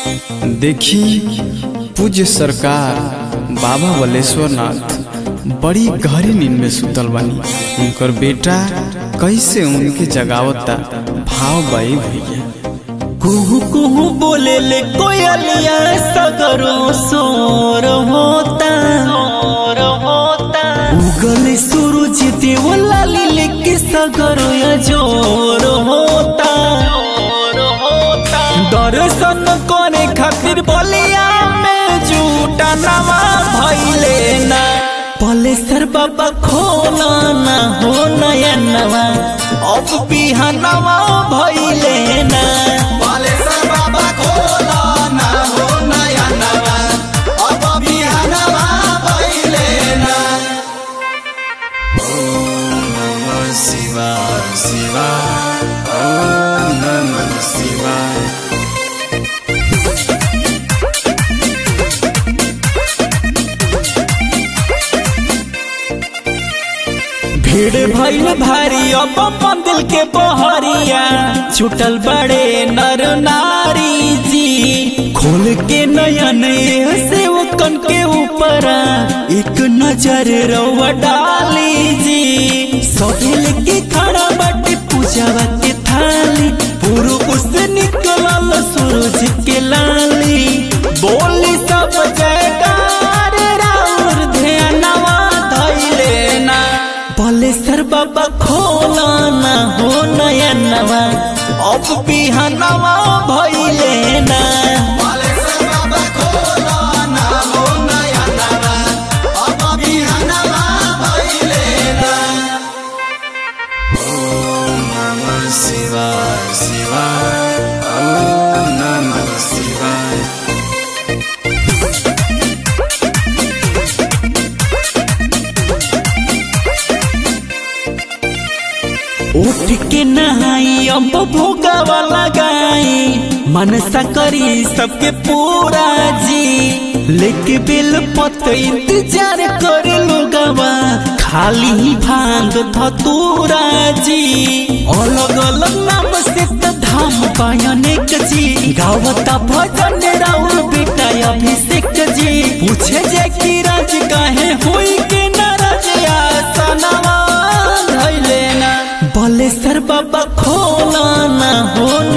देखी पूज्य सरकार बाबा बलेश्वर नाथ बड़ी गहरी नींद में सुतल बानी उनकर बेटा कैसे उनके जगावता भाव बाई भैया कुहू कुहू बोले ले कोयलिया सगरो सोर होता सोर होता उगल सूरज देवला लिले के सगरो या जोर होता जोर होता दर्शन करे खातिर बलिया में झूठा नवा भइले ना पलेसर बाबा खोला ना हो नया नवा अब बिहानवा भइले ना बालेश्वर बाबा खोला ना हो नया नवा अब बिहानवा भइले ना ओम नमः शिवाय शिवाय ओम नमः शिवाय भीड़ भइल भारी अब पंदिल के बहरिया छुटल बड़े नर नारी जी खोल के नयन से वो कन के ऊपर एक नजर रवा डाली जी सहेल के खड़ा बाटे पूजावा के थाली पूर्व से निकलल सूरज के लाली बोली सब जयकार राउर ध्यानवा धैले ना बलेसर बाबा खोला ना हो नया नवा अब बिहानवा भइले ना बालेश्वर बाबा खोला ना हो नया नवा अब बिहानवा भइले ना ओम नमः शिवाय शिवाय ओम नमः शिवाय उठ के नहाई अब भोगावा लगाई मनसा करी सबके पूरा जी लेके बेल पत इंतजार करे लोगवा खाली ही भांग धतूरा जी अलग अलग नाम से त धाम पायनेक जी गावता भजन राउर बेटा अभिषेक जी पूछे जे कि राज काहे होई के नाराज आसनवा धैले ना बलेसर बाबा खोला ना हो